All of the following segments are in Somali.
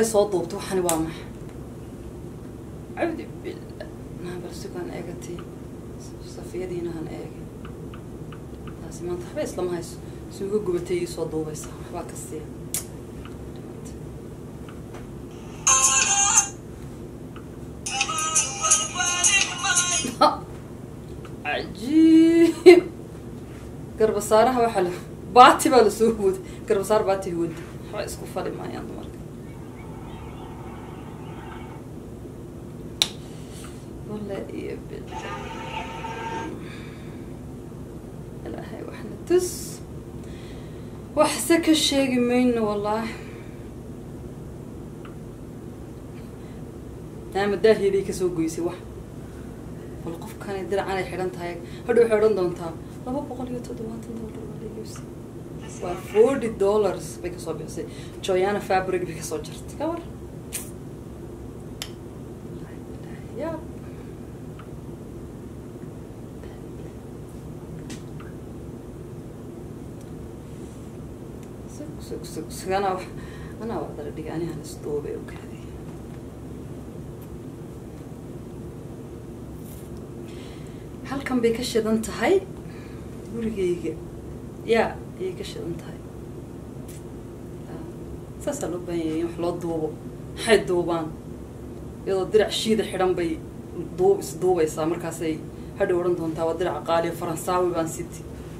soo duubta waxani waa maxa cabdi billah naa bal sugaan eegatay safiyadiina han eegay taasi maanta waxba islama hayso suuga gubatay ii soo duubaysa waxbaa ka siiya cajiib garbasaaraha waxaa la baati baa lasoo huwaday garbasaar baati huwada waxba isku fali maayaan dumarka walla iyo bil ilaahay waxna tus waxse ka sheegi mayno wallaahi naama daahiyaday kasoo goysay wax bal qofkani diracan ay xidhan tahay hadha waxay odhan doontaa laba boqol iyo toddobaatan dollar waa la iibsay waa forty dollars bay kasoo bixisay joyana fabric bay kasoo jartay ka war ya sug sug sug sug anaa wax anaa wax dara dhigay anihan isduubay oo kaadi halkan bay ka shidan tahay gurigayga yaa ayay ka shidan tahay saasaa loo baahan yahay in wax loo duubo maxay duubaan iyadoo dirac shiida xidhan bay duub isduubaysaa markaasay hadhow odhan doontaa waa diraca qaaliya faransaawi baan siti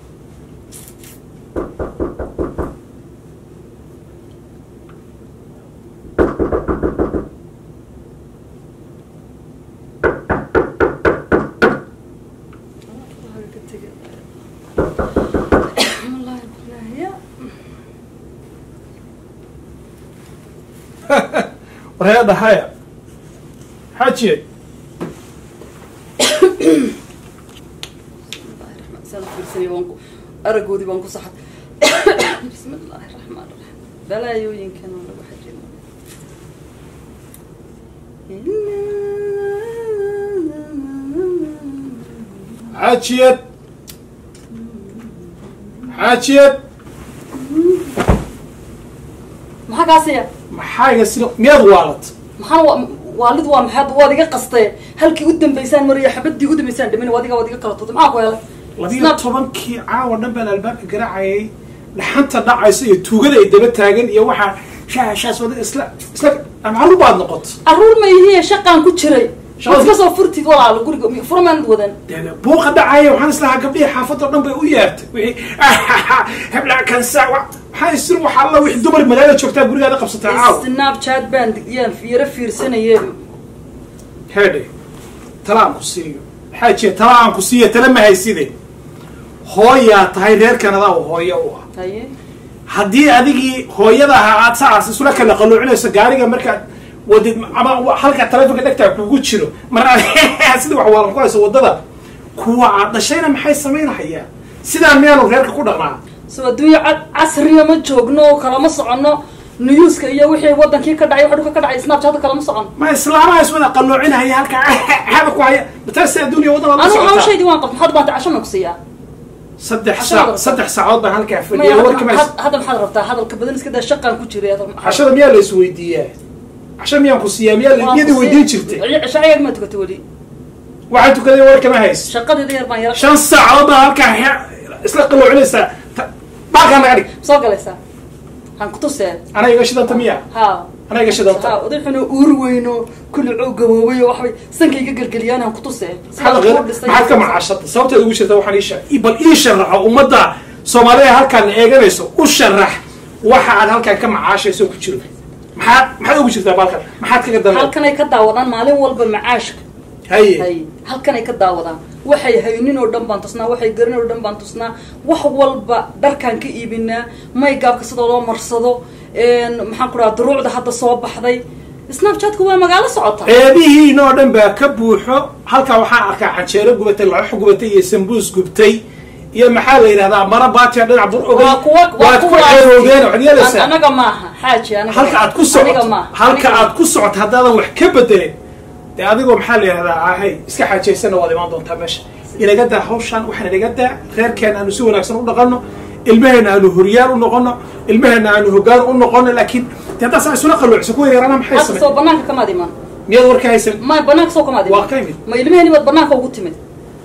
warhee dhahaya xaajiye aragoodii baan ku saxay bismi illaahi raxmaan raxiim balaayooyinkan oo lagu xajin xaajiyad xaajiyad maxaa kaasiya maxaaga sida miyaad waalat maxaan wa waalid waa maxaad waad iga qastee halkii u dambaysaan mariya xabadii u dambaysaan dhimin waad iga waad iga kala tuutay maxaa ku helay labiyo tobankii caawa dhan baan albaabka garaacayay dhaxanta dhacaysa iyo tuugada ay daba taagan iyo waxaa shaashaas wada isla isla maclu baad noqoto carruur ma yihiin shaqaan ku jiray Shaqada- waad kasoo furtid walaalo guriga furmaanad wadan dee buuqa dhacaya waxaan islahaa gabdhihii xaafadoo dhan bay u yeertay wixii hebla kansa maxaa isir waxa alla wixii dumar magaalada joogtaa gurigaada qabsataa caawa snapchat baan yaan yaro fiirsanayee heedhe tala aan ku siiyo xaajiya tala aan ku siiyo tala ma hayside hooyaa tahay reer kanadaa oo hooyo u ah haye haddii adigii hooyada ahaa aad sacaas isula kala qalluucinayso gaariga markaad wadid ama halka taleefonka dhegtaa kugu jiro mar sida wax waalan ku hayso waddada kuwa aad dhashayna maxay samaynahayaan sidaa miyaanu reerka ku dhaqnaa so adduunyo ca- casriya ma joogno oo kalama socono newska iyo wixii wadankii ka dhacay waxa dhulka ka dhacay snapchat kalama socon ma islaamaha iswada qalluucinahaya halka hada ku haya mataase adduuniya waddada la anigu socotaa hawshaydii waan qabta maxaad baanta casho ma ku siiyaa saddex Cashada saac rabtaa. saddex saacood baan halkaa maya fadhiya hadda warkama had- hadda maxaad rabtaa hadalka badan iska daa shaqaan ku jiray hadda maxaa- cashada miyaa la isweydiiyaa casho miyaan ku siiyaa miyaa waan iyadii ku weydiin sii- jirtay cisho ayaga ma tukatay weli waxaa tukaday warkama hays shaqadeeda yar baan yara shan saacood baa halkaa he- isla qalluucinaysaa Ta- baalkaa naga dhig soo galaysaa han kutusee anaa iga shidanta miya ha anaa iga shidanta ha odaxuna uur weyno kulli coo gaboobay oo waxbay sanka iga gelgeliyaan han kutusee maxaad qeer- maxaad ka macaashata sababteed ugu jirta waxaan ii sheeg bal ii sharaxo ummadda soomaalida halkaan eeganayso u sharax waxa aad halkaan ka macaashayso ku jiro maxaad maxaad ugu jirtaa baalkan maxaad kaga dambe halkanay ka daawadaan maalin walba macaashka haye hay halkanay ka daawadaan waxay haynin oo dhan baan tusnaa waxay garin oo dhan baan tusnaa wax walba dharkaan ka iibinaa maygaabka sidoo loo marsado maxaan ku dhaha duruucda hadda soo baxday snapchatku waa magaalo socota ceebihiina oo dhan baa ka buuxo halkaa waxaan arkaa canjeero gubatay laxox gubatay iyo sambuus gubtay iyo maxaa la yidhahdaa mara baatiya dhinac bur ogay waa kuwa waa waad ku kuwaas- ceeroogeen waxaad An- yeelaysaa anaga maaha xaaji anaga halka aad ku aniga socoto maaha halka Aniga aad ku socoto haddaadan wax ka bedelin dee adigoo maxaa la yidhahdaa ahay iska xaajaysana waad imaan doontaa meesha inaga daa hawshaan waxaan inaga daa reerkeen aanu si wanaagsan u dhaqanno ilmaheena aanu horyaal u noqono ilmaheena aanu hogaan u noqono laakiin de haddaa saa isula qalloocisa kuwa yaraana maxay hadda soo samey banaanka kamaad imaan miyaad warka haysan ma banaanka soo kamaad Waa imaan ka imid. ma ilmaheni baad banaanka ugu timid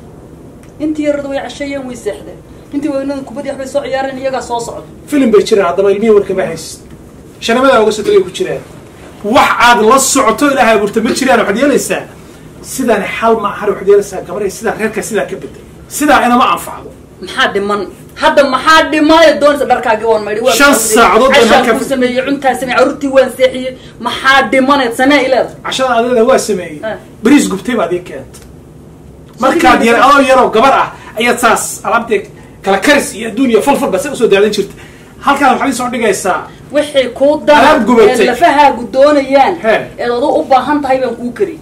intii yarada way casheeyeen way seexdeen intii waynada kubadii waxbay soo ciyaareen iyagaa soo socda filim bay jiraan haddaba ilmihii warkama haysid shanamadaa uga soo tagay ku jiraan wax aad la socoto ilaahay abuurta ma jiraan waxaad yeelaysaa sidaan xal ma ahan waxaad yeelaysaa gabaray sidaan reerka sidaa ka bedel sidaa inama anfacdo maxaa dhiman hadda maxaa dhimanay doonaysa dharkaagii waan maydhi waan Shan socday. saacadood baan cashaan halkaa ku fadhi- sameeyey cuntaa sameeyey carruurtii waan seexiyey maxaa dhimaneed samee ileeda cashada adeeda waa sameeyey Ah. bariis gubtay baad ii keentay markaad yar adoo yaroo gabar ah ayaad saas alaabtee kala karis iyo adduun iyo falfal baad sa usoo daadan jirta halkaan waxaad isoo dhigaysaa wixii kuu dana Alaab gubatay. ee lafahaagu doonayaan He. eed adu u baahan tahay baan kuu kari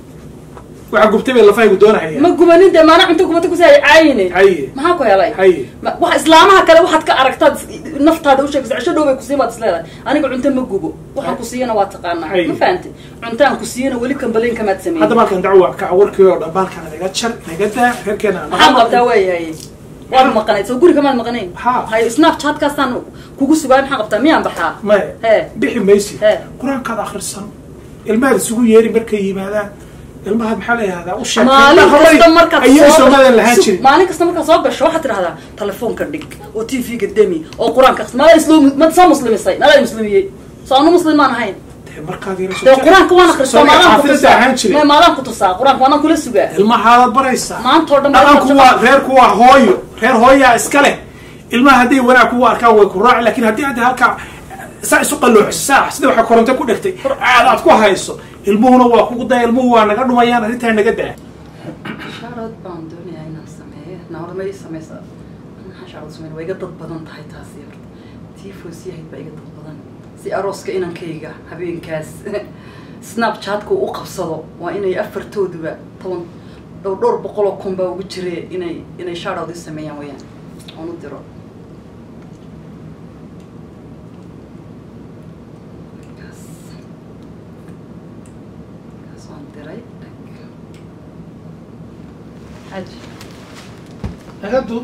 waxa gubtay bay lafahaygu doonahaya ma gubanin dee maana cunto gubata kusi ay caayine haye maxaa ku helay haye Ma- wax islaamaha kale waxaad ka aragtaad naftaada u sheegaysa cisho dhow bay kusiin baad isleedahay aniga cunto ma gubo waxaan ku siiyana waa taqaanaa Hay. ma fahantay cuntaan ku siiyana weli kambalin kamaad sameeyey hadda baalkan dacwa ka warkii oo dhan baalkan naga jar naga daa reerkeena aan maxaan qabtaa waayahay waad maqanayd soo guri kamaad maqanayn Ha. hay snapchatkaasaan kugu sugaay maxaan qabtaa miyaan baxaa maya He. bixi maysi He. qur-aankaad akhrisan ilmahaad isugu yeeri markay yimaadaan ilmahaad maxaa la yihahdaa u maalin kasta markaad ayay soo soomaaliyan lahaan Su- jirin maalin kasta markaad soo gasho waxaad tidhahdaa telefoonka dhig oo t v-ga demi oo qur-aanka akhris maada islo mad soo muslimisay madaa muslimiyey soo anu muslim maan ahayn dee markaad yara dee qur-aanka waan akhristaa maalaan ku xaafidada ahaan tusaa jiray ma maalaan ku tusaa qur-aanka waanaan kula sugaa ilmahaadaad baraysaa maanta oo dhan dhaqanku waa reerku waa hooyo reer hooyaa iska leh ilmaha hadday wanaag kugu arkaan way ku raaci lakin haddii hadda halkaa saa isu qalloociso saa sida waxay koronto ku dhegtay aad aad ku hayso ilmuhuna waa kugu daya ilmuhu waa naga dhumayaan arrintaa naga daa shaarad baan doonayaa inaan sameeyo naawada ma ii sameysaa maxaa shaarad sameyn waa iga dad badan tahay taasi horta tifos yahayd baa iga dad badan si arooska inankayga habeenkaas snapchatka u qabsado waa inay afartooduba toban dhowr dhowr boqoloo kun baa ugu jire inay inay shaarad ii sameeyaan wayaan oon u diro Markaas markaas waan diray dhag xaji nagadu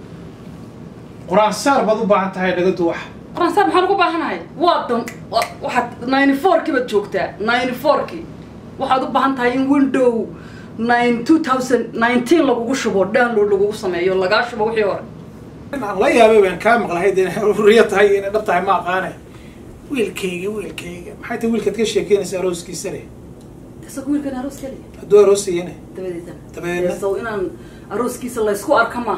qur-aan saar baad u baahan tahay nagadu wax qoransaar maxaan ugu baahanahay waa dan wa- waxaad ninety four-kii baad joogtaa ninety four-kii waxaad u baahan tahay in window nine two thousand nineteen lagugu shubo download lagugu sameeyo lagaa shubo wixii hore aan la yaabay baan kaa maqlahay dee riya tahay inay dhab tahay ma aqaane wiilkayga wiilkayga maxay tahay wiilkaad ka sheekeynaysa arooskiisa leh isaga wiilkan aroos keliya hadduu aroosayane dabadeedna Dabadeedna? sow inaan arooskiisa laysku arka ma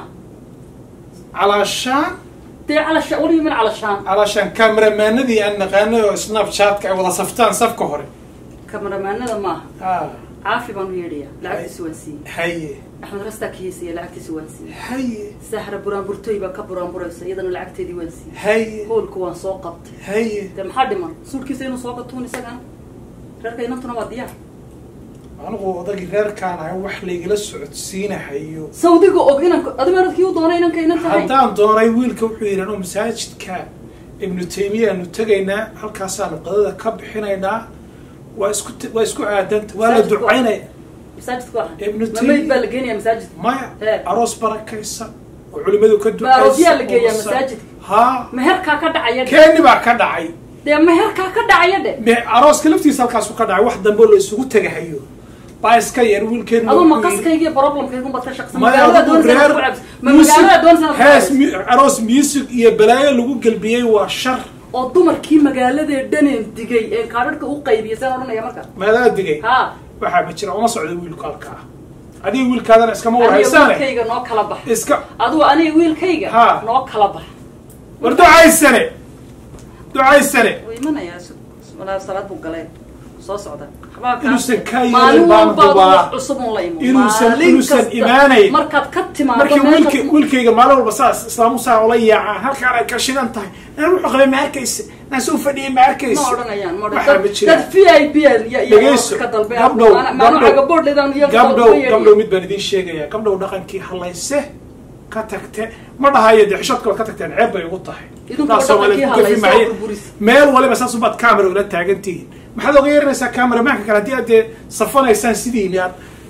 calaashaan dee calashaan weliba min calashaan calaashaan kameramaanadii aan naqaanay oo snapchatka ay wada saftaan safka hore kamaramaanada maaha ha caafi baan u yeedhayaa lacagtiisa waan siiyey haye axmed rastaa kiisiya lacagtiisa waan siiyey haye sahra buraanburtooy baa ka buraanburaysa iyadana lacagteedii waan siiyey haye hoolka waan soo qabtay haye dee maxaa dhiman suulkiisa inuu soo gatuun isagana reerka inantuna waa diyaar anigu odagii reerkaan ahay wax laygala socodsiinahayo sawdiga og inanka adimeeradkii u doonay inanka inanta hayn haddaan doonay wiilka wuxuu yidhi anuu masaajidka ibnu taymiya aanu tegaynaa halkaasaanu qadada ka bixinaynaa waa isku waa isku aadanta waa la Masaajidku waa- ducaynaya masaajidku waa Ibnu ma Taymiya. mayd baa la geenaya masaajidka maya He. aroos barakaysan oo culimadu ka Ma aroosyaa la oo geeyaa masa- masaajidka? haa meherkaa ka dhacaya dhe keeni baa ka dhacay dee meherkaa ka dhacaya dhe me arooska laftiisa halkaasu ka dhacay wax dambe oo la isugu tegahayo baa iska yar wiilkeenu aduu wuxuu yidhi- maqaskaygiiyo problemkaygun baad ka shaqsan maya magaalada adigu doonaysa reer inaad ku cabs ma music- magaalada doonaysa inaad ku hees cabs mu- aroos music iyo balaayo lagu gelbiyey waa shar oo dumarkii magaaladee dhaneen digay ee kaadhadhka u qaybiyay saan odhanaya marka maadaa digay ha waxaa ma jira uma socdo wiilku halkaa adiga wiilkaadana iskama aniga warhaysaane wiilkayga noo kala bax iska aduu aniga wiilkayga Ha. noo kala bax war ducaysane ducaysane wuu imanayaa su- walaa salaad buu galeen soo socda Waxbaa kaa- Inuusan kaa yeelin maalin baan walba aduu hubaa. wax cusub un la imo Inuusan- Maalin inuusan kasta imaanayn. markaad ka timaado markii meesha- wiilk wiilkayga maalin walba saas islaamu saa ola yaacaan halkaan ay ka shidan tahay naan wuxuu qabay ma arkaysa naan soo fadhiyay ma arkaysa ma odhanayaan ma waxaa ma odhan jiraan dad v i b iyo dhegeyso ka dalbe gabdhow maanu cagaboodheedaan iyo gabdhow gabdhow mid baan idiin sheegaya gabdhow dhaqankii halayse ka tagte ma dhahayo dee xishoodka baad ka tagteen ceeb bay ugu tahay Idinku Taas Soomaaliyeed dhaqankii ku gafi halayse oo maayeen. burburis. meel waliba saas ubaad camera ula taagan tihiin maxaad oga yeeranaysaa camera maanka kale haddii aad dee safanaysaan sidiini aad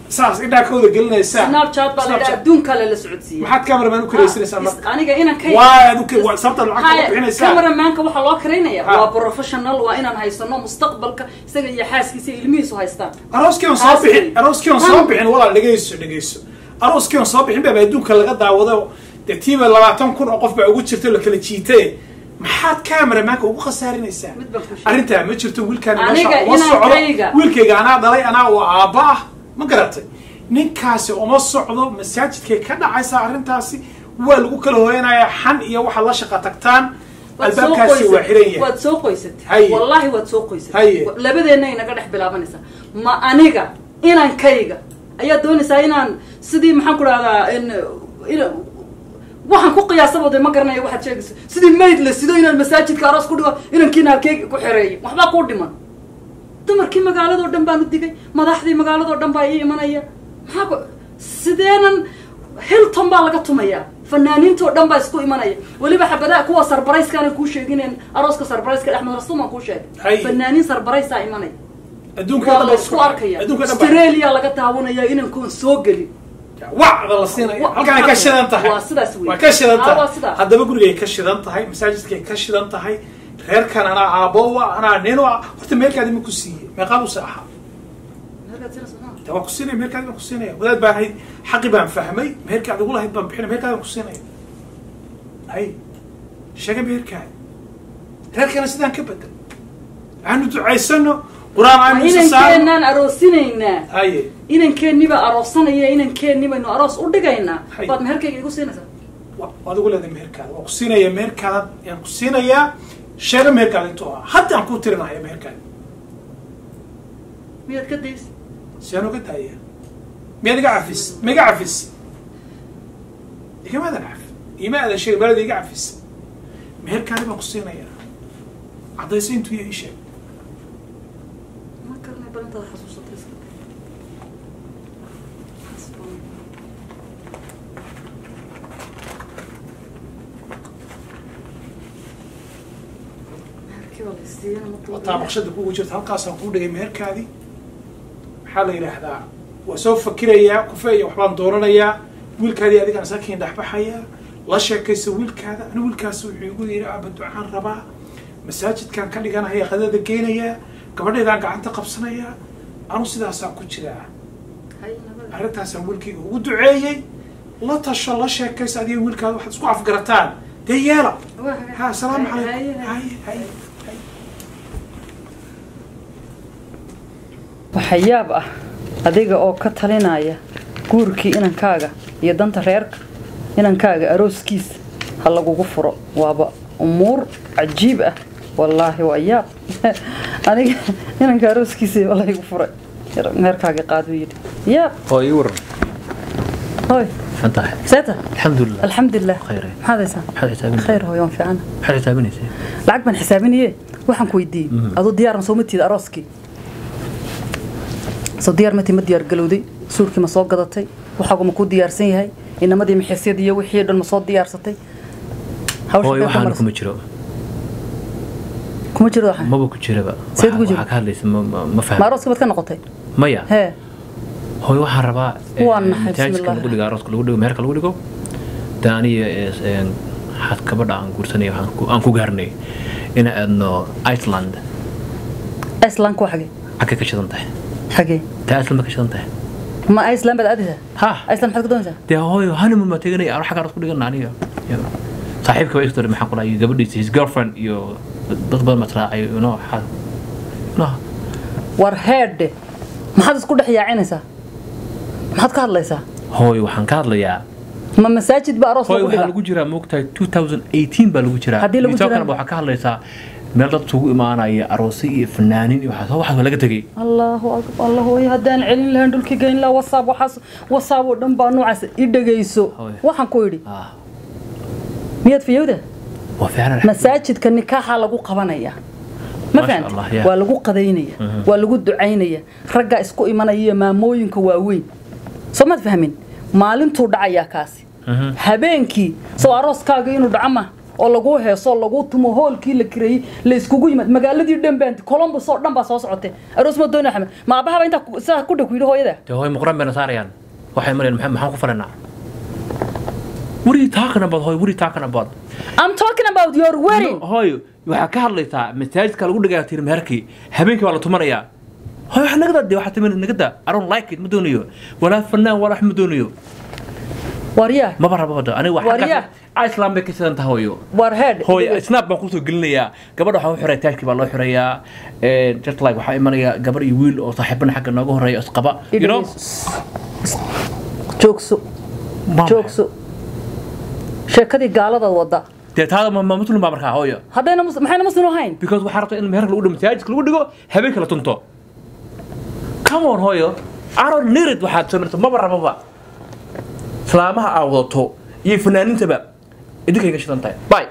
saas indhaa ka wada gelinaysaa snapchat baa la yidhaha Snapchat. adduun kale la socodsiiya maxaad cameraman u karaysanaysaa marka aniga inaan ka waa aad u ka- waa sababta lacagta u bixinaysaa cameramanka waxaa loo karaynaya Ha. waa professional waa inaan haysano mustaqbalka isaga iyo xaaskiisa iyo ilmihiisu haystaan arooskii on soo Taas bixin wey. arooskii on soo Han. bixin walaal dhegeyso dhegeyso arooskii on soo bixin baa adduunka laga daawado dee tiiba labaatan kun oo qof baa ugu jirta la kala jiitay maxaad cameramanka ugu khasaarinaysaa Mid baan kuu sheegay. arrintaa ma jirto wiilkaan Aniga meesha uma socdo inankayga. wiilkayga anaa dhalay anaa oo aabba ah ma garatay ninkaasi uma socdo masaajidkay ka dhacaysaa arrintaasi waa lagu kala hooyanayaa xan iyo waxaad la shaqa tagtaan Waad soo albaabkaasi waa qoysat- xiran yahay waad soo qoysatay Haye. wallahi waad soo qoysatay Haye. Wa- labadeenna inaga dhex bilaabanaysaa ma aniga inankayga ayaa doonaysaa inaan sidii maxaan ku rahdaa in in- waxaan ku qiyaasabooda ma garanayo waxaad sheegayso sidii mayd la sido inaan masaajidka aroos ku dhigo inankiina halkee ku xereeyo waxbaa kuu dhiman dumarkii magaaladoo dhan baan u digay madaxdii magaaladoo dhan baa ii imanaya maxaa ku sideenan hilton baa laga tumayaa fanaaniintoo dhan baa isku imanaya weliba xabadaha kuwa sarbarayskaana kuu sheegineen arooska sarbarayska axmed rasuuman kuu Hay. sheegay fanaaniin sarbaraysaa imanaya adduunka waa dhan la baa isku arkaya adduunka dhan baa australia laga daawanaya inankoon soo gelin wacda la siinaya Wa- halkaan ay ka shidan tahay waa sidaas wey. waa ka shidan Ah, waa tahay sidaas. haddaba gurigay ka shidan tahay masaajidkay ka shidan tahay reerkan anaa aabbo ah anaa nin u ah horta meelkaadi ma ku siiyey meeqaad use ahaa de waa ku siinaya meelkaadi baan ku siinaya wadaad baan hayd xaqi baan fahmay meherkaad ugu lahayd baan bixinay meherkaadi baan ku siinaya hay sheega meherkaadi reerkana sidaan ka bedel aanu ducaysano qur-aan aanu isa saarno inankeenaan aroosinaynaa haye inankeeniba aroosanaya inankeeni baynu aroos u dhigaynaa Hay. baad meherkayga igu siinaysaa wa- waad ugu leedahay meherkaada waa ku siinaya meherkaada yaan ku siinayaa sheega meherkaada intuu ahaa hadda aan kuu tirinaya meherkaada miyaad ka daysa si aan uga daaya miyaad iga cafis ma iga cafis igamaadan cafis ima aadan sheegin balada iga cafis meherkaada baan ku siinayaa caddayso intuu iyo ii sheeg ma garanay bal intaad xasuusatay iska day. Xasbuna. Meherkii waa la isiiyana ma tuurin. wataa baqshada kugu jirta halkaasaan kuu dhigay meherkaadii maxaa la yidhaahdaa waa soo fakirayaa kufe iyo waxbaan dooranayaa wiilkaadii adigaan sakiin dhexbaxayaa la sheekaysa wiilkaada ani wiilkaas wuxuu igu yidhi aaba ducaan rabaa masaajidkaan ka dhiganaya qadada geynayaa gabadheedaan gacanta qabsanayaa anu sidaasaan ku jiraa Hay, nabada. arrintaasaan wiilkayga ugu duceeyey la tasho la sheekaysa adiga wiilkaada waxaad isku afgarataan dee yeela Waa hagaag. ha asalaamu Hay, calaykum hay, haye hay. haye waxyaab ah adiga oo ka talinaya guurkii inankaaga iyo danta reerka inankaaga arooskiisa ha lagugu furo waaba umuur cajiib ah wallaahi waa yaab aniga inanka arooskiisa waa laygu furay meherkaaga qaad buu yidhi yaab oo ii waran hoy maxaan tahay seeta alxamdulilah alxamdulilah Khayr. maxaad haysaa maxaad xisaabinaysaa khayr hooy waan fiicana maxaad xisaabinaysaa lacag baan xisaabinaye waxaan ku weydiiyey aduu diyaar ma soo matiid arooskii soo diyaar mati ma diyaar galowday suurkii ma soo gadatay waxaagu ma ku diyaarsan yahay inamadii maxesyadii iyo wixii dhan ma soo diyaarsatay hawsha hooy bee ku waxaan maraysa. kuma jiro kuma jiro waxa maba ku jiraba Seed ku Waxa- jiro? waxaa ka hadlaysa ma- ma- ma ma fahmo arooskii baad ka noqotay maya hee hooy waxaan rabaa Waa eh, naxay, masaajidka bismillah. lagu dhigo arooska lagu dhigo meherka lagu dhigo de aniga eh, eh, xad kabadha aan guursanay waxaan ku- aan ku gaarnay in aadno iceland iceland waa xagee xagga ka shidan tahay xagee taa iceland ba ka shidan tahay ma iceland baad aadaysaa ha iceland maxaad ka doonaysaa dee hooyo honeymoon baa teganay aro xagga aroos ku dhigana aniga Iyo saaxiibka baa istori maxaan kulahay gabadhiisa his girlfriend iyo dad badan baa israacay you know xa no war heedhe maxaad isku dhex yaacinaysaa maxaad ka hadlaysaa hooy waxaan ka hadlayaa ma masaajid ba aroos hooy lagu waxaa dhigaa lagu jiraa moogtahay 2018 baa lagu jiraa Haddii lagu Midoo jiraan- kaleba waxaa ka hadlaysaa meel dad isugu imaanaya aroosi iyo fanaaniin iyo waxaas waxaas waa laga tegey allahu akbar allah hooyo haddaan celin lahayn dhulkii geyn lahaa wasaab waxaas wasaab oo dhan baa noocaas i dhegayso Hooyo. waxaan ku yidhi ah miyaad fiyowda waa fiican masaajidka nikaaxa lagu qabanaya ma Masha fahanti Allah, yeah. waa lagu qadaynaya waa lagu ducaynaya ragga isku imanaya iyo maamooyinka waaweyn soo maad fahmin maalintuu dhacayaa kaasi Mhm. habeenkii soo arooskaaga inuu dhaco ma oo lagu heeso oo lagu tumo hoolkii la kireeyey la iskugu yimaad magaaladii dhan baan columbus oo dhan baa soo socotay aroos ma doona axmed ma aabahaba intaa ku- sidaa ku dhow ku yidhi hooyada dee hooy muqran bayna saarayaan waxay mareen maxaa maxaan ku falanaa what are you talking about hooy what are you talking about I'm talking about your wedding No, hooy waxaa ka hadlaysaa masaajidka lagu dhigaa tir meherkii habeenkii waa la tumanayaa hooy wax nagada dee waxaa timid nagada I don't like it ma doonayo walaa fanaan walaa wax ma doonayo waryaa maba rabo hada aniga Waryaa. waxaa islam bay ka sidan tahay hooyo war head hooy snap baan kusoo gelinayaa gabadha waxaa u xiray taajkii baa loo xirayaa just like waxaa imanaya gabar iyo wiil oo saaxiibana xagga nooga horeeya isqaba you know joogso Ma- joogso sheekadii gaalada wada dee taada ma ma muslim baa markaa hooyo haddayna mus- maxayna muslim ahayn because waxaa rabta in meherka lagu dhigo masaajidka lagu dhigo habeenka la tunto come on hooyo I don't need it waxaad samirto maba rababa islaamaha aa wadato iyo fanaanintaba idinkay ka shidan tahay bye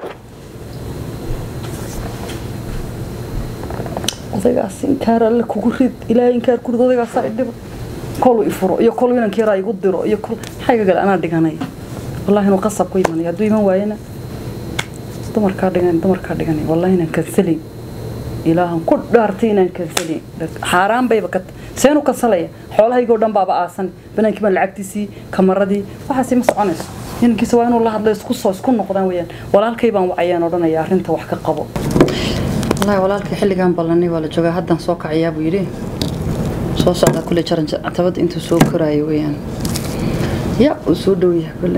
odaygaas inkaar alle kugu rid ilaahay inkaar kurid odaygaasaa idhiba kolu ifuro iyo kolu inanka yaraa igu diro iyo kol maxaa iga gale anaa dhiganay wallahi inuu qasab ku imanaya hadduu iman waayana dumarkaa dhigan dumarkaa dhiganay wallahi inaan kansalin ilaahan ku dhaartay inaan kansalin xaaraan bayba ka seenu kansalaya xoolahaygoo dhan baaba aasan banaankii baan lacagtiisii kamaradii waxaasi ma soconayso inankiisa waa inuu la hadlo isku soo isku noqdaan weyaan walaalkay baan wacayaan odhanaya arrinta wax ka qabo والله walaalkay xilligan ballanay waa la joogaa haddaan soo kacayaa buu yidhi soo socdaa kule jaran tabada intuu soo koraayo weeyaan ya uu soo dhow yahay kule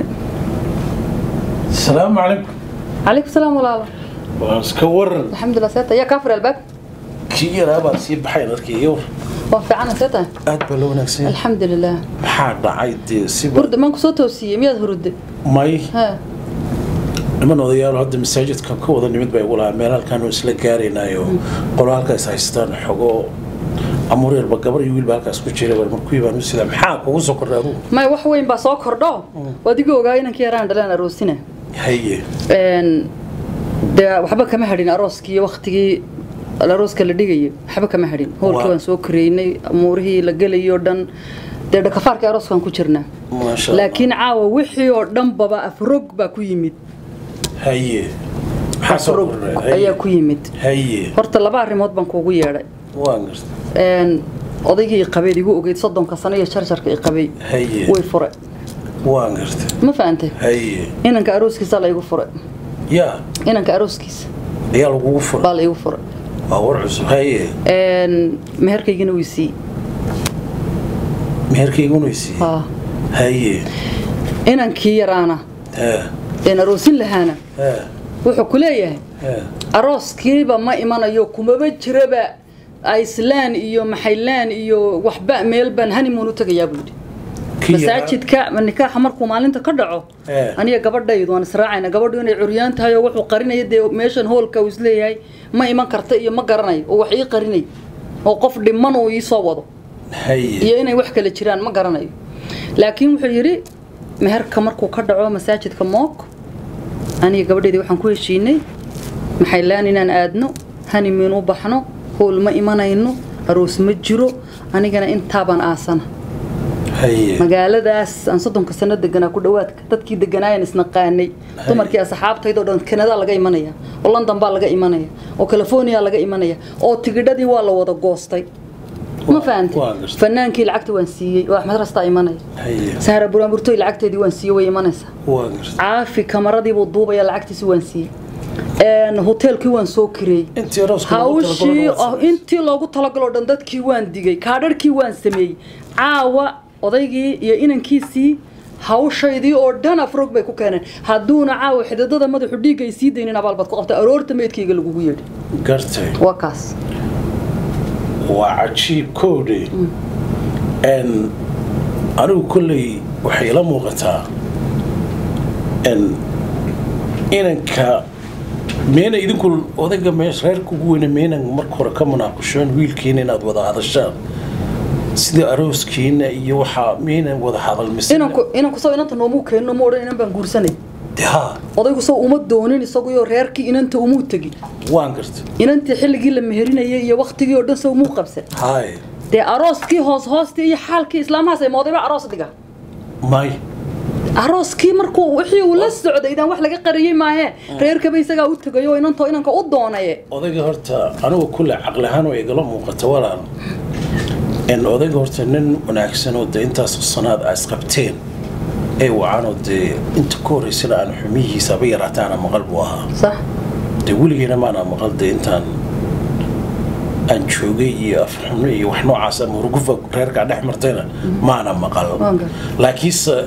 السلام عليكم calaykum salaam walaalo واسكا ورن alxamdulilah seeta yaa kaa fura albaab kii yaraa baa sii baxay dadkii yowr waa fiicana seeta aad baa loo wanaagsan alxamdulilah maxaa dhacay dee siba hurda maan kusoo toosiyey miyaad hurudde may ha niman odayaal hadda masaajidka ka wada nimid bay ugu lahaa meel halkaanu isla gaaraynayo qolo halkaas haystaan xogo amuur yarba gabar iyo wiilba halkaas ku jira war markuu baan u sida maxaa kugu soo kordhay adugu may wax weyn baa soo kordho waad igu ogaa inankii yaraan dhaleen aroosina haye Een, dee waxba kama hadhin arooskii iyo waktigii arooska la dhigayo waxba kama hadhin hoolkii Waa. waan soo koreynay amuurihii la gelayoo dhan dee dhakafaarkii arooskaan ku jirnaa maasha Allah. laakiin caawa wixii oo dhan baba afrog baa ku yimid haye maxaa soo afrog kordhay ayaa ku yimid haye horta laba arrimood baan kuugu yeedhay waan garta Een, odaygii i qabeed igu ogeyd soddonka sano iyo jarjarka i qabay haye way fure waan garta ma fahantay haye inanka arooskiisa la igu fure yaa inanka arooskiisa ayaa lagugu furay baa la igu fure waa war cusub haye Een, meherkaygina wuu sii meherkayguna isiiye haa haye inankii yaraana ha een aroosin lahaana ha wuxuu ku leeyahay ha arooskiiba ma imanayo kumaba jiraba iceland iyo maxayland iyo waxba meel baan honeymoon u tagayaa buu yidhi Kii yaraa- masaajidka ma nikaaxa markuu maalinta ka dhaco Eh. aniga gabadhaydu waan israacayna gabadhu inay curyaan tahay oo wuxuu qarinaya dee meeshan hoolka uu isleeyahay ma iman karta iyo ma garanayo oo wax ii qarinay oo qof dhiman uu ii soo wado haye iyo inay wax kale jiraan ma garanayo laakiin wuxuu yidhi meherka markuu ka dhaco masaajidka mook aniga gabadheedii waxaan ku heshiinay maxaylaan inaan aadno hanimin u baxno howl ma imanayno aroos ma jiro anigana intaabaan aasana haye magaaladaas aan soddonka sano deganaa ku dhawaadka dadkii deganaayan isnaqaanay dumarkii asxaabtaydoo dhan kanada laga imanaya oo london baa laga imanaya oo california laga imanaya oo tigidhadii waa la wada goostay ma Waa- fahantay waa gartay. fanaankii lacagta waan siiyey oo axmed rastaa imanaya haye sahra buraanburtoy lacagteedii waan siiyey way imanaysaa waan garta caafi kamaradiibuu duubaya lacagtiisi waan siiyey Een, hoteelkii waan soo kireeyey intii arooska loogu hawshii talagalay oh, waa intii loogu talagaloo dhan dadkii waan digay kaadharhkii waan sameeyey caawa odaygii iyo inankiisii hawshaydii oo dhan afrog bay ku keeneen hadduuna caawa xididada madaxu dhiigga ay sii daynin abaal baad ku qabta aroorta meydkayga lagugu yeedhi gartay waa kaas waa cajiib kowdhe n anigu kolley waxay ila muuqataa n inanka meena idinku odayga meesha reerka ugu weyne meenan marka hore ka munaaqushoon wiilkiina inaad wada hadashaan sida arooskiina iyo waxaa meenan wada hadal mise inanku inanku soo inanta noomuu keenno ma odhan inan baan guursanay De ha odaygu soo uma doonin isaguyoo reerkii inanta umuu tegin waan garta inantii xilligii la meherinayay iyo waktigii oo dhan soo umuu qabsan haye dee arooskii hoos hoostii iyo xaalkii islaamahaas ay moodayba aroos dhiga may arooskii markuu wixii uu la socday idaan wax laga qariyey maahe reerkaba isagaa u tegayo oo inantoo inanka u doonaye odayga horta anigu kulle caqli ahaan way igala muuqata walaal in odayga horta nin wanaagsan oo dee intaas sanaad aa isqabteen ee wacanoo dee inta ka horreysana aan xumihiisa haba yaraataana maqal buu ahaa sax dee weligeena maana maqal dee intaan aan joogay iyo afxumo iyo wax noocaas ama hurugufa reerkaa dhex martayna maana maqal Waan gar- laakiinse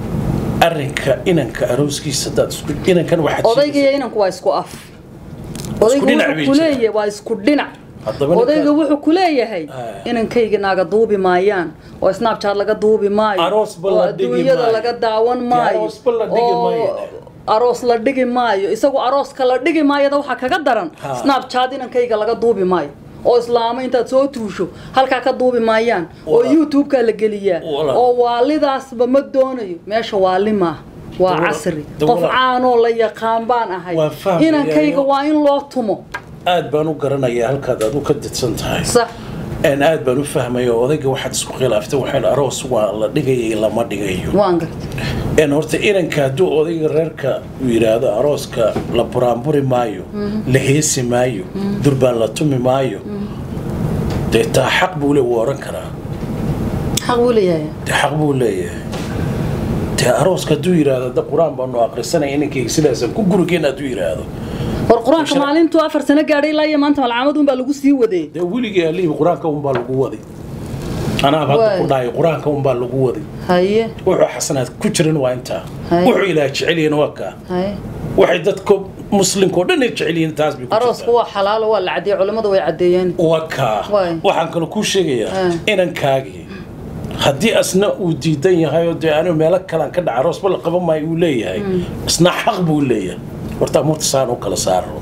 arrinka inanka arooskiisa hadaad isku inankan waxaad odayga iyo inanku waa isku af odayga dhinac bay wuxuu kuleeyahay waa isku dhinac Haddaba ninka- odayga wuxuu kuleeyahay Ah. inankayga naaga duubi maayaan oo snapchat laga duubi maayo Aroos ba oo la dhigi adduunyada maayo. laga daawan maayo aroos ba la dhigi oo maayo. aroos la dhigi maayo isagu arooska la dhigi maayada waxaa kaga daran Ha. snapchat inankayga laga duubi maayo oo islaamo intaad soo tuusho halkaa ka duubi maayaan oo Walaal. youtube-ka la geliyaa Walaal. oo waalidaasba ma doonayo meesha waali maaha waa Walaal. casri De qof walaal. caanoo la yaqaan baan ahay Waan fahmayaa, inankayga yo. waa in loo tumo aad baan u garanayaa halkaad adu ka didsan tahay sax een aad baan u fahmaya oo odayga waxaad isku khilaaftay waxaan aroos waa la dhigayay lama dhigayo waan gartay een horta inanka hadduu odayga reerka uu yidhaahdo arooska la buraanburi maayo la heesi maayo durbaan la tumi maayo dee taa xaq buu le wuu oran karaa xaq buu leeyahay dee xaq buu leeyahay dee arooska hadduu yidhaahdo da qur-aan baanu aqrisanaya inankayga sidaasan ku gurigeen hadduu yidhaahdo war qur-aanka Shar- maalintuu afar sano gaadhay ilaa iyo maanta malcamad unbaa lagu sii waday dee weligii alihi qur-aanka unbaa lagu waday anaaba hadda Waay. ku dhahay qur-aanka unbaa lagu waday haye wuxuu xasanaad ku jiran waa intaa Hay. wuxuu ilaah jecelyihiin waa kaa haye waxay dadka muslimka oo dhan ay jecel yihiin taas bay ku aroosku jirtaa waa xalaalo waa la cadeeyey culimmadu way cadeeyeen waa kaa Waay. waxaan kaloo kuu sheegayaa Ah. inankaagii haddii asna uu diidan yahay oo dee anigu meelo kalaan ka dhaca aroosba la qaban maayo uu leeyahay isna xaq buu leeyahay horta amuurta saan u kala saaro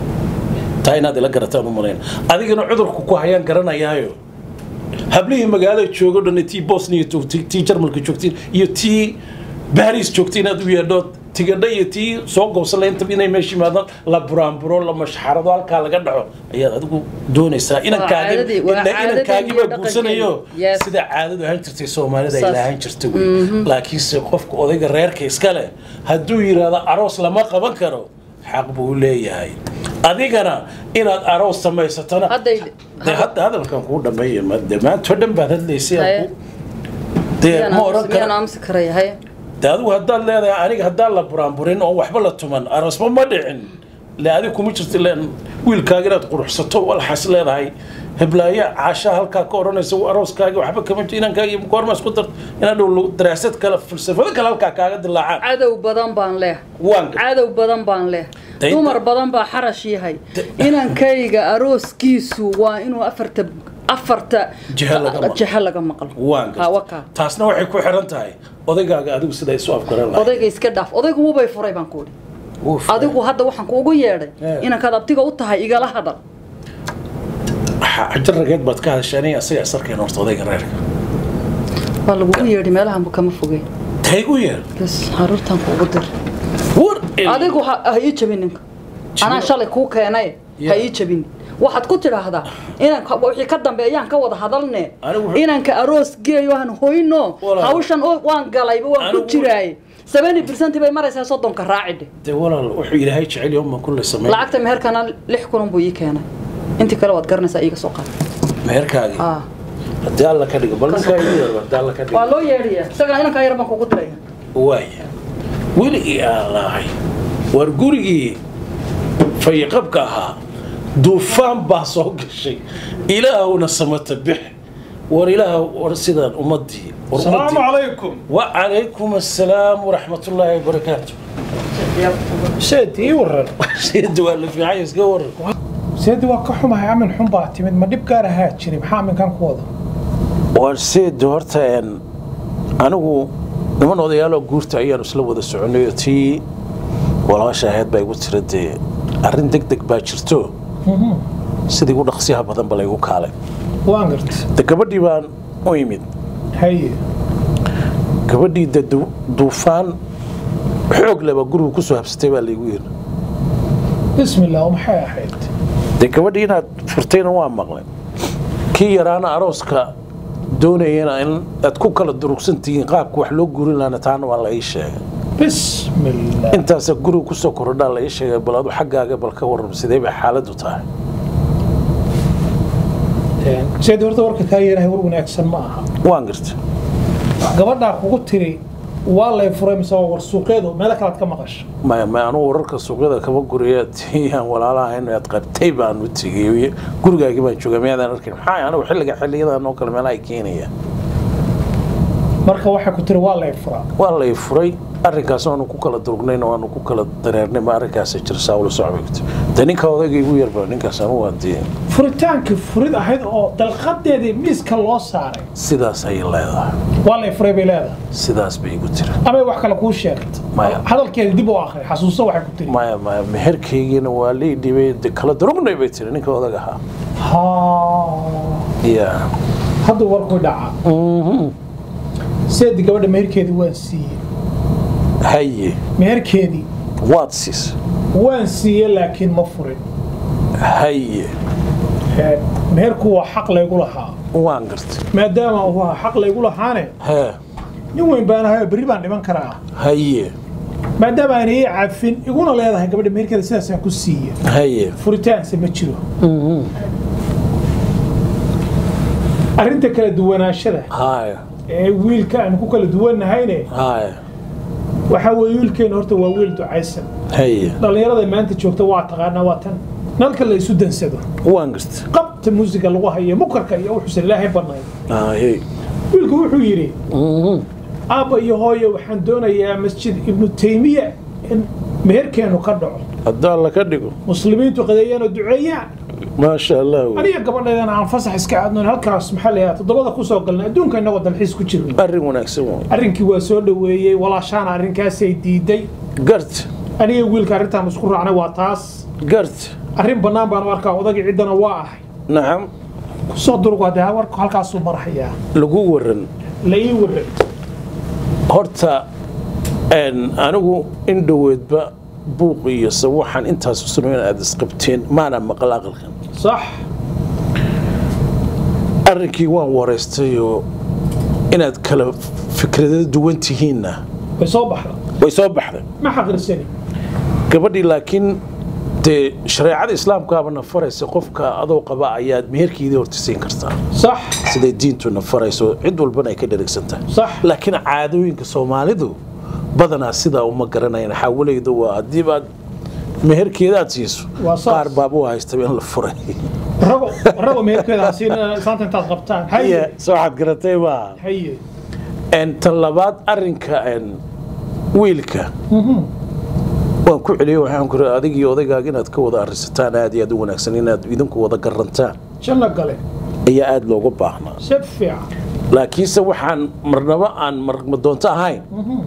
taa inaad ila garataan u malayn adigana cudurku ku hayaan garanayaayo hablihii magaalada joogo dhan tii bosnia joogtay tii jarmalka joogtiin iyo tii baris joogtay inaad u yeedho tigadha iyo tii soo goobsan lahayn inta inay meesha yimaadaan la buraanburo la mashxarado halkaa laga dhaco ayaad adigu doonaysaa inankaagi caadadii- waa ila- caadadii inankaagi iyo baa guursanayo dhaqankeedii. Yes. sida caadadu ahaan jirtay soomaalida ay Saas. lahaan jirtay wey laakiinse qofka odayga reerka iska leh hadduu yidhaahdo aroos lama qaban karo xaq buu leeyahay adigana inaad aroos samaysatona hadday dee hadda hadalkan kuu dhameeya ma dee maanta oo dhan baad hadlaysay aan Haye. ku- dee ma oran miyaan kara aamusi karaya haye dee adigu haddaad leedahay aniga haddaan la buraanburin oo waxba la tuman aroosba ma dhicin le adiga kuma jirta len wiilkaaga inaad quruxsato walxaas leedahay heblaayo caashaa halkaa ka odhanaysa arooskaagi waxba kama jiro inankaagi goorma isku dar inaad dhow daraasad kale falsafado kale halkaa kaaga dilaacaan cadow badan baan leh waan ga- cadow badan baan leh Dayda- dumar badan baa xarash yahay Da- inankayga arooskiisu waa inuu afarta afarta Jiha laga maqlo. jiha laga maqlo waan Ha, waa garta kaa. taasna waxay ku xiran tahay odaygaaga adigu sida isu afgaran lahay odayga iska dhaaf odaygu wubay furay baan ku idhi adigu hadda waxaan kuugu yeedhay Eh. inankaad abtiga u tahay igala hadal xajar rageed baad ka hadashay aniga asaga asarkeen horta odayga reerka waa lagugu yeedhi meelahanbu kama fogey taygu yeer bas caruurtan kuugu dir war adigu ha ha ii jabin ninka anaa shalay kuu keenay ha Yeah. ii jabin waxaad ku tidhaahdaa inanka wixii ka dambeeyaan ka wada hadalne Anigu wuxuu- inanka aroos geeyo han hoyno Walaal. hawshan oo- waan galayba waan ku Anigu- jiraaye seventy percent bay maraysaa soddonka raacidhe dee walaal wuxuu ilaahay jecel yahay uma kulle sameyn lacagta meherkana lix kun buu ii keenay intii kale waad garanaysaa iiga soo qaad meherkaagii Ah. haddii alla ka dhigo bal ninkaa igu yeer haddii alla ka waa dhigo loo yeedhiyaa isagana inankaa yar baan kugu diraya waaya weligii aan lahay war gurigii fayiqabka ahaa duufaan baa soo gashay ilaahuna samata bix war ilaah war sidaan ummadii war السلام ummadii عليكم وعليكم السلام ورحمة الله وبركاته سيدي ii waran سيد ولا في عايز قور seedi waa ka xumahay amin xun baa timid ma dhib gaar ahaa jiri maxaa aminkan ku wada warseed horta een anigu niman odayaaloo guurta ayaan isla wada soconay oo tii walaasha ahayd baa igu tira dee arrin deg deg baa jirto sidii ugu dhaqsiyaha badan ba laygu kaalay waan garta de gabadhii baan u imid haye gabadhii de du- duufaan xoog leba guriga kusoo habsatay baa laygu yiri bismi illah oo maxay ahayd dee gabadhii inaad furtayna waa maqlay kii yaraana arooska doonayana in aad ku kala durugsan tihiin qaabka wax loo gurin lahana taana waa la ii sheegay bismillah intaasa guriga kusoo kordhaa la ii sheegay bal adu xaggaaga bal ka warram sidee bay xaaladdu tahay seed horta warka kaa yeerahay war wanaagsan ma aha waan garta gabadhaa kugu tiri waa lay furay mise waa war suuqeedu meelo kalead ka maqasho maya maya anugu wararka suuqyada kama guriya tiyaan walaalaha in aad qabtay baan u tegay gurigaagii baan joogay miyaadaan arkin maxaa anigu xilliga xilliyadan oo kale meelaha ay keenayaan marka waxay ku tiri waa lay furaa waa lay furay arrinkaas waanu ku kala durugnayna waanu ku kala dareernay ma arrinkaas jira saa ula socbigta de ninka odayga igu yarba ninkaas anu waa dee furitaankii furid ahayd oo dalqadeedii miiska loo saaray sidaas ayay leedahay waa lay furay bay leedahay sidaas bay igu tiri amay wax kale kuu sheegta Maya. hadalkeeda dib u akri xasuuso waxay ku tiri maya maya meherkaygiina waa lii dhibay de kala durugnay bay tiri ninka odaga ahaa ha ya hadduu warku dhaca seedi gabadha meherkeedii waan siiyey haye meherkeedii waad siis waan siiyey laakiin ma furin haye Ee, meherku waa xaq laygu lahaa waan gartay maadaama uu ahaa xaq laygu lahaane hee nin weyn baan ahay oo berri baan dhiman karaa haye maadaama aan ii cafin iguna leedahay gabadha meherkeeda sidaasaan ku siiye haye furitaanse ma jiro arrinta kala duwanaashada haya ee wiilka aan ku kala duwannahayne haya waxaa weeye wiilkeena horta waa wiil ducaysan haye dhallinyarada maanta joogta waa taqaanaa waa tan nalka la isu dansado waan gartay qabta muusiga lagu hayo mukarka iyo wuxuusan ilaahay badnayn haye wiilku wuxuu yidhi aabba iyo hooyo waxaan doonayaa masjid ibnu taymiya in meherkeenu ka dhaco haddaa laka dhigo muslimiintu qadeeyaan oo duceeyaan maasha allah wey. aniga gabadheedana aan fasax iska aadnoon halkaas maxaa la yidhaha toddobada kusoo galnay adduunka innagoo dalxiis ku jirno arrin wanaagsan wey. arrinkii waa soo dhoweeyey walaashaana arrinkaasay diiday gart aniga wiilka arrintaan isku raacnay waa taas gart arrin bannaan baan u arkaa odagii ciddana waa ahay nacam kusoo durug hadee warku halkaasuu marhayaa lagu waran la ii waran horta een, anigu in dhoweedba buuq iyo sawaxan intaas usano in aad isqabteen maana maqal aqalkan sax arrinkii waan waraystayoo inaad kala fikrado duwan tihiinna way soo baxda way soo baxday ma xaqirsani gabadhii laakiin dee shareecada islaamkaabana faraysa qofka adoo qaba ayaad meherkeedii horta siin kartaa sax siday diintuna farayso cid walbana ay ka dherigsan tahay sax laakiin caadooyinka soomaalidu badanaa sidaa uma garanayaan xaawalayda waa haddii baad meherkeedaad siiso Waa saas. qaar baaba u haystaba in la furay rago rago meherkeeda ha siin islaanta intaad qabtaan haye soo waxaad garatay baa haye En, tan labaad arrinka en, wiilka waan ku celiyey waxaan ku iri adigii odaygaaga inaad ka wada arrisataan aad iyo aad u wanaagsan inaad idinku wada garantaan janno gale ayaa aad looga baahnaa si fiican laakiinse waxaan marnaba aan marma doonto ahayn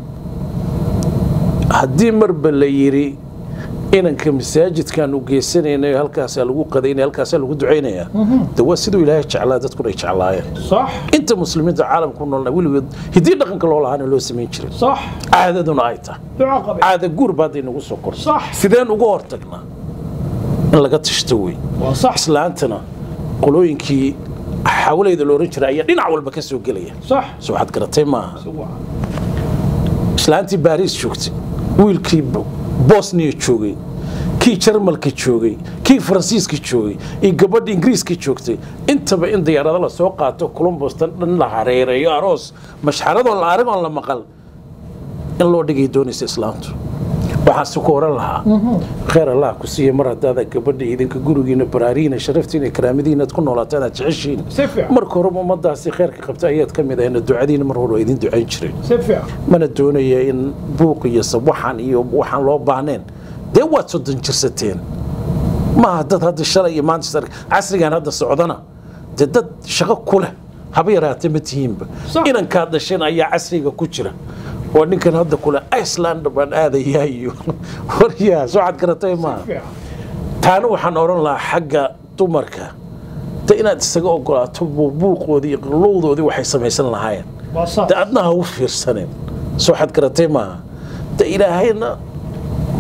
haddii marba la yidhi inanka masaajidkaan u geysanaynayo halkaasaa lagu qadaynaya halkaasaa lagu ducaynaya de waa siduu ilaahay jeclaa dadkuna ay jeclaayeen sax inta muslimiinta caalamka ku noolna weligood hiddii dhaqanka loo lahaana loo samayn jiray sax caadaduna ay tahay duco qabe caada guur baa hadday nagu soo korto Sax. sideen uga hortagnaa in laga tashto wey waa sax islaantana qolooyinkii xawalayda la oran jiray ayaa dhinac walba ka soo gelaya sax soo waxaad garatay maaha Waa. islaantii baariis joogtay wiilkii Bo- bosniya joogay kii jarmalka joogay kii faransiiska joogay iyo gabadha ingiriiska joogtay intaba in diyaarado la soo qaato columbustan dhan la hareereeyo aroos mashxaradoon la arag oon la maqal in loo dhigay doonaysa islaamtu waxaase ku oran lahaa khayr allah ku siiya mar haddaada gabadha idinka gurigiina baraariina sharaftiina karaamadiina aad ku noolaataan aad jeceshiin Si fiican. marka horeba ummadaasi khayrka qabta ayaad ka mid ahayna ducadiina mar hore waa idin ducayn jireen si fiican mana doonaya in buuq iyo sawaxan iyo waxaan loo baahneen dee waad soddon jirsateen maaha dad hadda shalay iyo maanta sar- casrigan hadda socdana dee dad shaqo ku leh haba yaraatee ma tihiinba Sax. inankaad dhasheen ayaa casriga ku jira oo ninkan hadda kule iceland baan aadayaa iyo waryaa soo cad garatay maaha fiican taana waxaan odhan lahaa xagga dumarka de inaad isaga ogolaato buuqoodii iyo qallowdoodii waxay samaysan lahaayeen waa sax de adna ha u fiirsanin soo xad garatay maaha de ilaahayna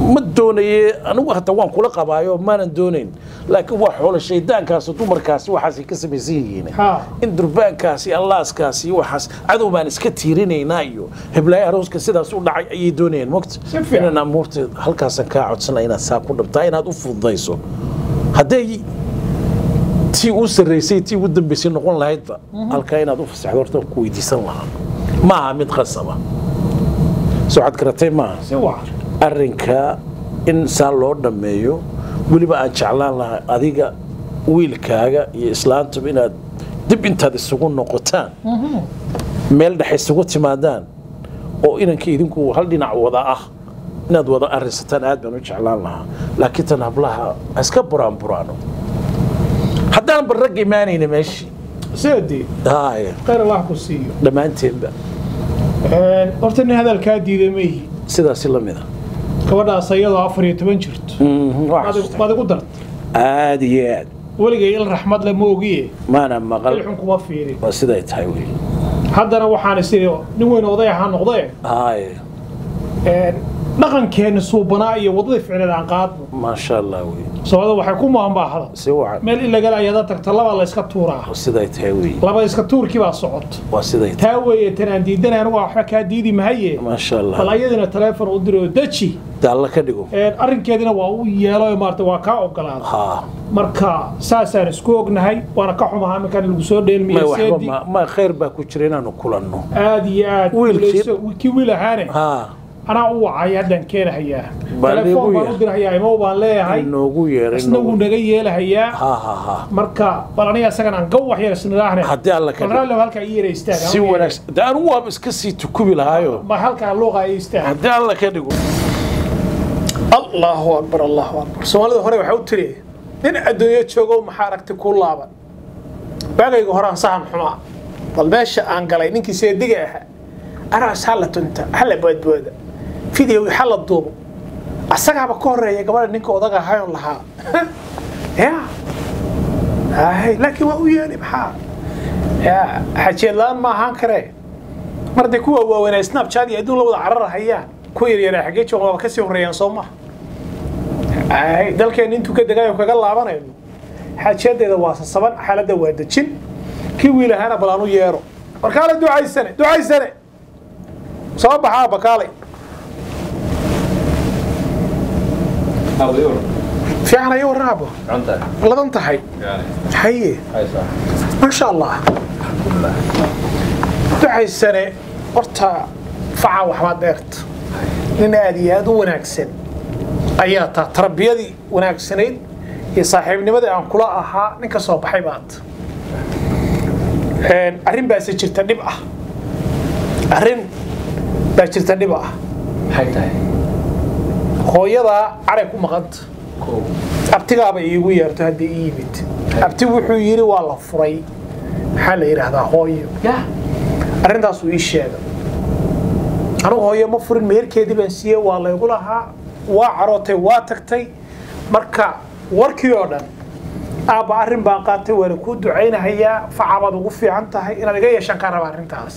ma doonaye anigu hata waan kula qabaayo maanan doonayn laakiin waa xoolo shaydaankaas dumarkaasi waxaasay ka samaysan yihiin Ha. in durbaankaasi allaaskaasi iyo waxaas cadow baan iska tiirinaynaa iyo heblaayo arooska sidaas u dhacay ayay doonayaan mogta Si fiican. inaan amuurta halkaasaan kaa codsanaya inaad saa ku dhabtaa inaad u fududayso hadday tii u sarraysay tii ugu dambaysay noqon lahaydba halkaa inaad u fasaxdo horta waan ku weydiisan lahaa ma aha mid qasaba soo waxaad garatay maaha si wacan arrinka in saa loo dhammeeyo weliba aan jeclaan lahaa adiga wiilkaaga iyo islaantuba inaad dib intaad isugu noqotaan meel dhex isugu timaadaan oo inanka idinku hal dhinac wada ah inaad wada arrinsataan aad baan u jeclaan lahaa laakiin tan hablaha ha iska buraan buraano haddaan ba rag imaanayna meeshii sidee haye khayr allah ku siiyo dhammaanteenba horta nin hadalkaa diiday ma ihi sidaasi la mida gabadhaas iyadoo afar iyo toban jirto baad igu darta aad iyo aad weligay il raxmad le ma ogiye maana maqal ilxun kuma fiirin waa siday tahay wey haddana waxaan isiri nin weyn oday ahaa noqdee haye dhaqankeenna suubanaa iyo waddadii ficneed aan qaadno maasha allah wey soomaalida waxay ku maanbaahda si wacan meel ilagal ayada tagto labaa la iska tuuraa waa siday tahay wey laba iska tuurkii baa socoto waa siday tahay taa weeye tan aan diidanay anigu waxba kaa diidi mahaye maasha bal allah ayadina taleefon u diro deji daalla ka dhigo arrinkeedina waa u yeelo maarata waa kaa ogolaaday haa marka saasaan isku ognahay waana ka xumahaa minkaan lagu soo ma dheelmiye waxba seedi ma ma khayr baa ku jira inaanu kulanno aad iyo aad Wiilkii- guulayso. kii wiil ahaane haa anaa u wacay haddaan keenahayaa Baa telefoon liigu baan yahay. u dirahayaa imow baan leeyahay inoogu yeeray isna wuu naga yeelahayaa haa haa haa marka bal aniga isagan aan gawax yar isnidhaahne haddii alla ka bal dhigo raallow halkaa ii yara istaag si wanaagsan de anigu waaba iska sii tukubi lahaayo ma halkaa luuqa ii istaag haddii alla ka dhigo allahu akbar allahu akbar soomaalida hore waxaa u tiri nin adduunyo joogo maxaa aragti ku laaban waagayga horaan sahan xumaa bal meesha aan galay ninkii seediga ahaa anaas hala tunta hala boodbooda video hala duubo asagaaba ka horeeya gabadha ninka odaga ahayon lahaa ya hay laakiin waa u yeeli maxaa ya xajeed la-aan ma ahaan karee mar dee kuwa waaweynaa snapchat iyo adduun la wada carar hayaan kuwa yaryaraa xaggee jooga waaba kasii horeeyaan soo maha ay dalkeena intuu ka degayo kaga laabanayno xaajadeeda waa sasaban xaaladda waa dejin kii wiil ahaana bal aanu yeero warkaale ducaysane ducaysane soo baxaa bakaalay fiican ayo warraabo ladan tahay haye maasha allah ducaysane horta faca waxbaad dheerta nin aad iyo aad u wanaagsan ayaa taa tarbiyadii wanaagsanayd iyo saaxiibnimadii aan kula ahaa nin ka soo baxay baad arrin baase jirta dhib ah arrin baa jirta dhib ah hooyadaa caray ku maqanta abtigaaba iigu yeerto haddii ii yimid abti wuxuu yidhi waa la furay maxaa la yidhaahdaa hooyo arrintaasuu ii sheegay anugu hooyo ma furin meherkeedii baan siiyey waa laygu lahaa waa carootay waa tagtay marka warkii oo dhan aabba arrin baan qaatay waana kuu ducaynahayaa facabaad ugu fiican tahay inaad iga yeeshaan kaa raba arrintaas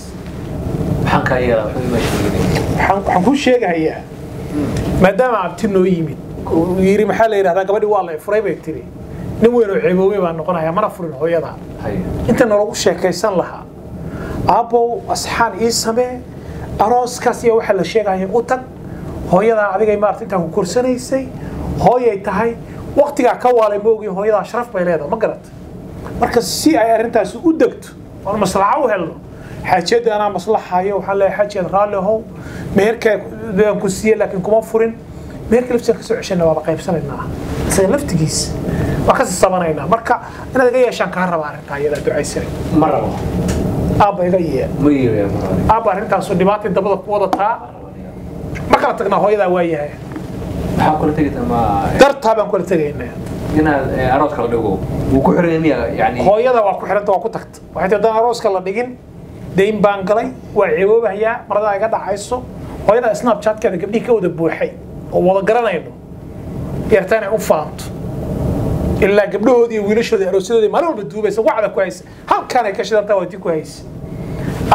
waxaan waxaan kuu sheegahayaa maadaama abti noo yimid uu yidhi maxaa la yidhahdaa gabadhii waa la furay bay tiri nin weyn oo ceeboobey baan noqonayaa mana furin hooyada inta nalagu sheekaysan lahaa aabbow asxaan ii samee arooskaas iyo waxa la sheegaya u tag hooyadaa adigay maarata intaa ku korsanaysay hooyay tahay waktigaa ka waalay maogi hooyadaa sharaf bay leedahay ma garata marka si ay arrintaasi u degto oon maslaxa u helno xaajeedda anaa maslaxayo waxaan leeyahay xaajeed raalli ahow meherkaa aan ku siiye laakiin kuma furin meherka laftiisa kasoo ceshana waaba qaybsanaynaa isaga laftigiisa waa kasii sabanaynaa marka inaad iga yeeshaan kaa raba arrintaa iyadaa ducaysanay ma rabo aabba iga yee ma yeelaya ma rabo aabba arrintaasu dhibaatay dabada ku wadataa ma kala tagnaa hooyadaa waa yahay waxaa kula tegaysa ma dartaa baan kula tegaynaa inaad eh, arooska la dhigo wuu ku xiran miya yani hooyada waa ku xidhanta waa ku tagta waxay tii haddaan arooska la dhigin dayn baan galay waa ceeboobahayaa maradaa iga dhacayso hooyada snapchatkeeda gabdhihii ka wada buuxay oo wada garanayno yarta inay u faanto ilaa gabdhahoodii iyo wiilashoodii aroosyadoodii maalin walba duubaysa wacda ku haysa halkaan ay ka shidantaa waa tii ku haysa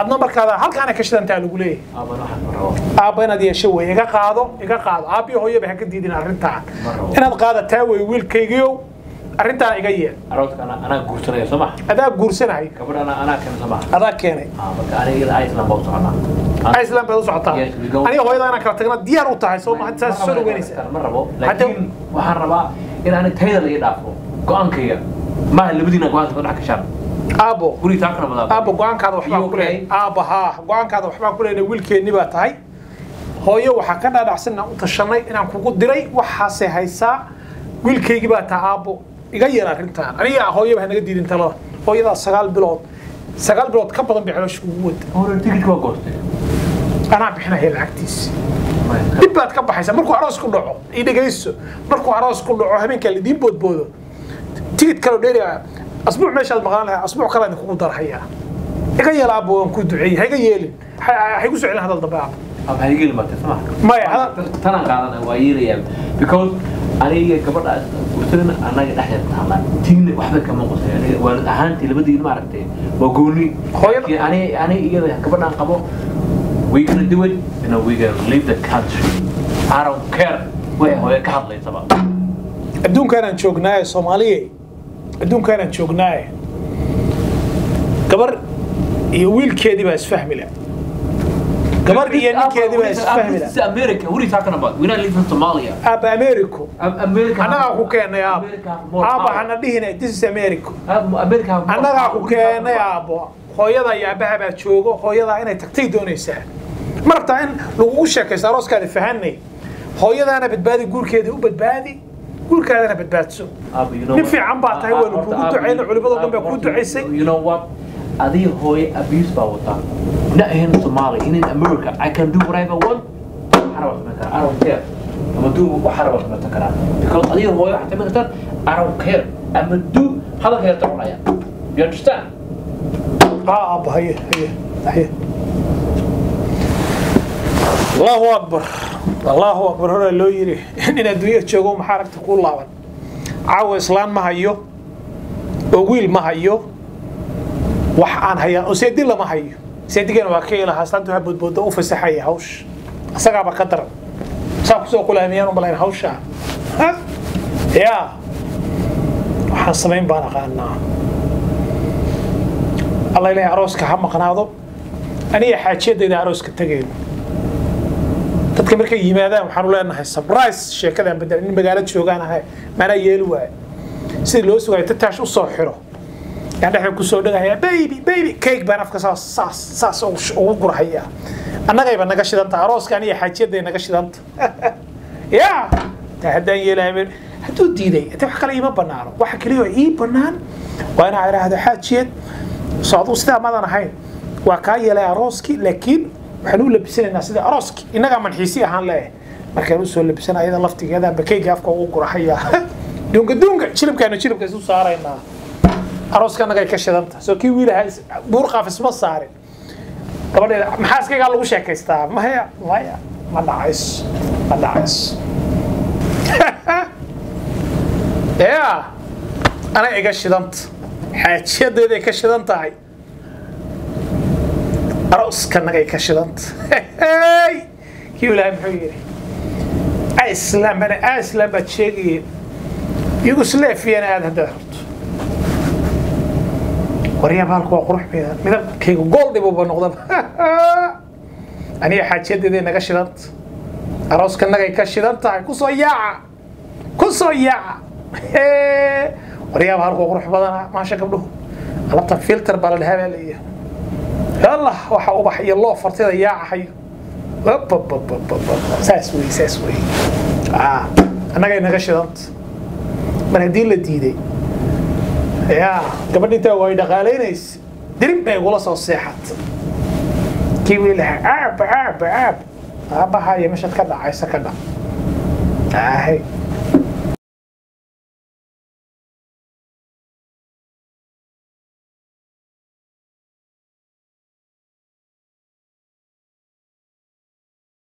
adna markaada halkaana ka shidantaa lagu leeyahay aaban waxaan ma rabo aabba inaad yeesho wey iga qaado iga qaado aabbiyo hooyaba ha ka diidin arrintaan Ma rabo. inaad qaadataa wey wiilkaygiiow arrintaan iga yeel aroodka anaa anaa guursanaya soo maha adaa guursanahay gabadh anaa anaa keena soo maha adaa keenay Ah, marka aniga iyada iceland baa u soconaa iceland baad u socotaa Yes, we go. aniga hooyada inaan kala tagna diyaar u tahay soo ma saas soo dhaweynaysaa ma rabo Hadda- laakiin waxaan rabaa in ani tayada laga dhaafo go-aankayga maaha labadiina go-aanka ka dhex gashaan aabbo guriga taa kana badaa aabba go-aankaada waxbaan ku leeyahay aabba haa go-aankaada waxbaan ku leeyahay wiilkeenni baa tahay hooyo waxaa ka dhaadhacsan inaan u tashanay inaan kugu diray waxaase haysaa wiilkaygii baa tahay aabbo iga yeel arrintaan aniga hooyaba ha naga diidin talada hooyadaa sagaal bilood sagaal bilood ka badan bay caloosha kugu wada hore tigidka waa goostay anaa bixinaya lacagtiisa dib baad ka baxaysaa markuu aroos ku dhaco ii dhegayso markuu aroos ku dhaco habeenkaa lidiin boodboodo tigid kaloo dheeri asbuuc meeshaad maqlaan lahaa asbuuc kale idinkugu darhayaa iga yeel aabbo waan ku duceeyey ha iga yeelin ha ha igu soo celin hadal dambe aabbo ama haygeli martay soo maha maya hadal tanaan qaadana waa yeelayaa because aniga gabadha guursadana anaga dhexdeeda taala tiina waxba kama qosay aniga waalid ahaantii labadiina maaragtay waa gooni Hooyada- Laakiin ani ani iyada gabadhaan qabo we gonna do it and we gonna leave the country I don't care way hooyo ka hadlaysaba adduunkaanaan joognaaye soomaaliye adduunkaanaan joognaaye gabar iyo wiilkeedii baa isfahmi la gabar iyo ninkeedii baa isfahmi la This is America. What are you talking about? We're not leaving Somalia. aabba americo Am- America. annagaa ku keenay aabbo America have more aabba power. hana dhihina this is americo Am- America have more annagaa power. ku What are you talking keenay about? aabbo hooyada iyo aabbaha baa joogo hooyadaa inay tagtay doonaysaa ma rabtaa in lagugu sheekaysto arooskaada fahanay hooyadaana badbaadi guurkeeda u badbaadi guurkaadana badbaadso Abu, you know nin what? fiican baa tahay Ah, waynu ah, kugu Abu, ducayna culimadoo dhan baa Abu, kuu ducaysay You know what? Adiga hooyo abuse baa wataa. Not in Somalia, in America. I can do whatever I want. Waxaan rabaa samayn karaa. I don't care. Ama do waxaan rabaa samayn karaa. Because adiga hooyo waxaad samayn kartaan. I don't care. Ama do hadalka yarta cunaya. You understand? اه ابا هي هي هي الله اكبر الله اكبر هنا لو يري ان الدنيا جوجو ما حركت كل لابن عاو اسلام ما هيو oo wiil ma hayo wax aan hayaa oo seedi lama hayo seedigana waa ka ilaha aslaantu waxaa boodbooda u fasaxaya hawsh asagaaba ka daran saa kusoo kulaamiyaan u malayn hawsha ha yaa waxaan samayn baan aqaanaa alla ilaahay arooska ha maqnaado aniga xaajiyadayda arooska tegayno dadka markay yimaadaan waxaanu leenahay surprise sheekadaan bedel nin magaalo joogaan ahay maanaa yeeli waayo sidii loo sugayo tataash u soo xiro yaan dhexda kusoo dhagahaya baby baby cake baan afka saas saas saas ugu sh- ugu gurhaya annagayba naga shidanta arooska aniga xaajiyaday naga shidanta ya taa haddaan yeelahay hadduu diiday hade wax kale iima banaano waxa keliya oo ii banaan waa inaa idhaahdo xaajiyad soo aduu sidaa madan ahayn waa kaa yeelay arooskii laakiin waxaan u labisanaynaa sida arooskii innagaa manxiisi ahaan leeyahay markaan usoo labisana ayada laftigeeda bakeyga afka ugu gurahaya dunga dunga jilibkaanu jilibka isu saaraynaa arooska annagay ka shidanta soo kii wiilaha is- buur qaaf isma saarin gabadheeda maxaa iskagaa lagu sheekaystaa maya maya ma dhacayso ma dhacayso ya ana iga shidanta xaajiyadeeday ka shidan tahay arooskannagay ka shidanta kii ilaahay muxuu yidhi islam bana islam baad sheegayeen yugoslaviana aad haddaad rabto waryaa baalku waa qurux badan midabkayga gool dhibuba noqdaba aniga xaajiyadeeday naga shidanta arooskannagay ka shidan tahay kusoo yaaca kusoo yaaca waryaa baalku waa qurux badana maasha gabdhuhu alabtan filter baa la dhahaa baa leeyahay yalla waxa ubax iyo loo fartida yaacahayo saas wey saas wey Ah, annagay naga shidanta mar haddii la diiday ya gabadh intaa way dhaqaalaynaysa dirib bay igula soo seexat kii wiilaha aab aab aab aabahaya meeshaad ka dhacaysa ka dhac ahay